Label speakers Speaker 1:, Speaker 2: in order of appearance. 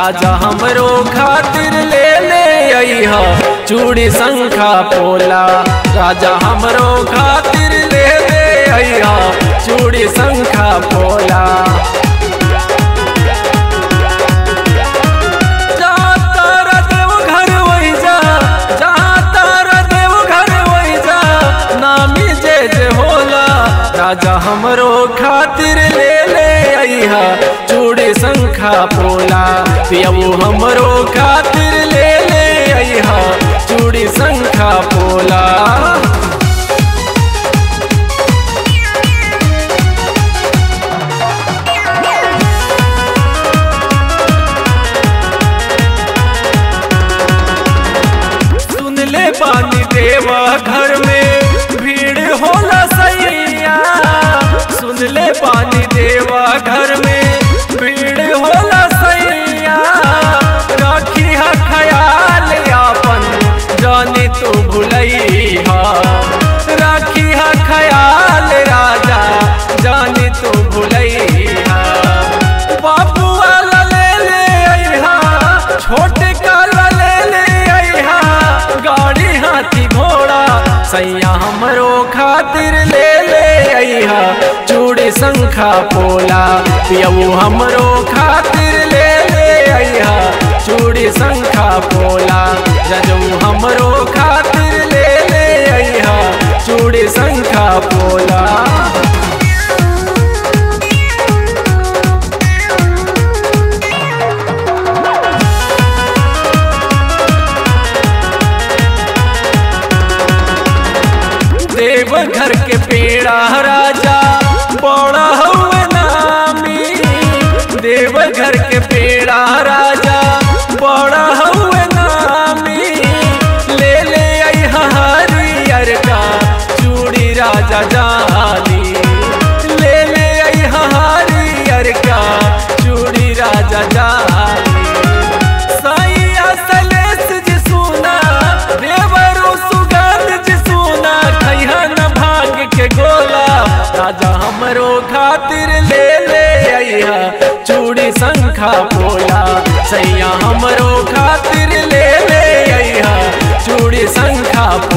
Speaker 1: राजा हमरो खातिर ले ले अइहा चूड़ी शंखा पोला राजा हमरो खातिर ले ले अइहा चूड़ी शंखा पोला जहाँ तारा देव घर वही जा जहाँ तारा देव घर वही जा नामी जे जे होला राजा हमरो खातिर ले ले अइहा चूड़ी शंखा पोला पियऊ हमरो खातिर ले ले अइहा चूड़ी शंखा पोला सुन ले पानी देवा घर में भीड़ होला सैया सुन ले पानी देवा घर में भीड़ होला सैया राखी हा ख्याल आपन जाने तू भुलैहा राखी हा ख्याल राजा जाने तू भुलैहा बाबू वाला ले ले अइहा छोटे काला ले ले अइहा गाड़ी हाथी घोड़ा सैया हमरो खातिर ले ले अइहा चूड़ी शंखा पोला पियऊ हमरो खातिर ले ले अइहा चूड़ी शंखा पोला रजऊ हमरो खातिर ले ले अइहा चूड़ी शंखा पोला देव घर के पेड़ा राजा बड़ा हुए नामी देव घर के पेड़ा राजा बड़ा हुए नामी ले ले आई हरियर का चूड़ी राजा जानी ले ले आई हरियर का चूड़ी राजा जानी सैया सलेस जी सुना देवरो सुगंध जी सुना खैहा न भाग के गोला राजा हमरो खातिर ले ले अइहा चूड़ी शंखा पोला सैया हमरो खातिर ले ले अइहा चूड़ी शंखा